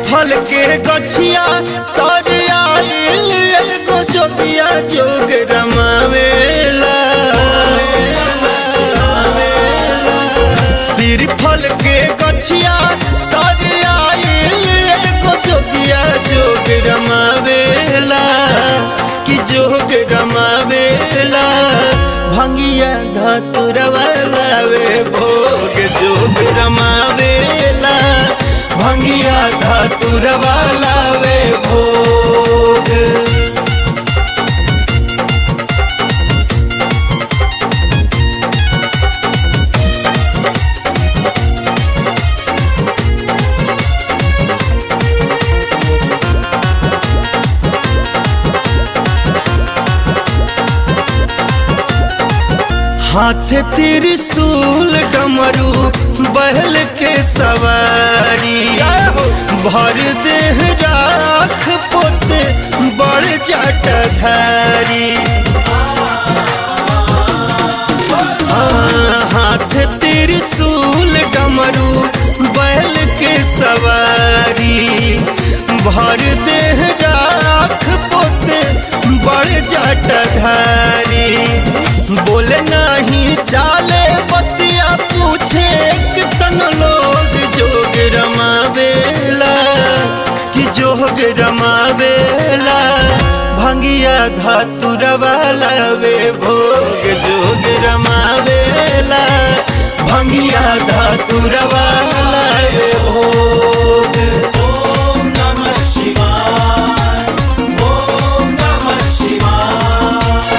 फल के गछिया तर आइल एगो जोगिया जोग रमावेला सिर फल के गछिया तर आइल एगो जोगिया जोग रमावेला कि जोग रमावेला भंगिया धतुरवा लावे भोग जोग रमावेला भंगिया धतुरवा लावे भोग हाथ त्रिशूल डमरू बहल के सवारी भर देह राख पोते बड़ जटधारी हाथ त्रिशूल डमरू बैल के सवारी भर देह राख पोते बड़ जटधारी बोले नहीं चाले बतिया पूछे कितन लोग जोग रमावेला कि जोग रमावेला भंगिया धातुरवा लावे भोग जोग रमावेला भंगिया धातुरवा लावे भोग ओम नमः शिवाय ओम नमः शिवाय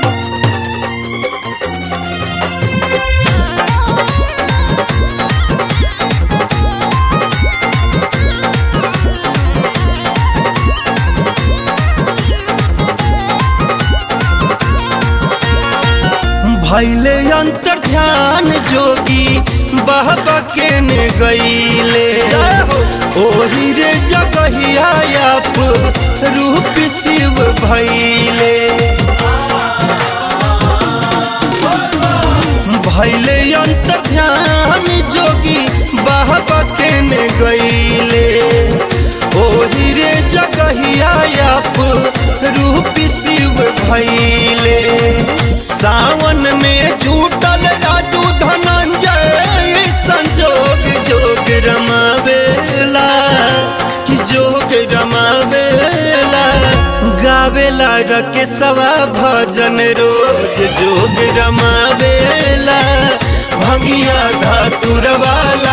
भैले अंतर ध्यान जोगी बाबा के ने गईले ओही रे जगहिया आप रूप शिव भैले भैले अंतर ध्यान जोगी बाबा के ने गईले ओही रे जगहिया आप रूप शिव भैले सावन में झूठल राजू धनंजय संजोग जोग रमावेला कि जोग रमावेला गावेला रके सवा भजन रोज जोग रमावेला भंगिया धातुरवाला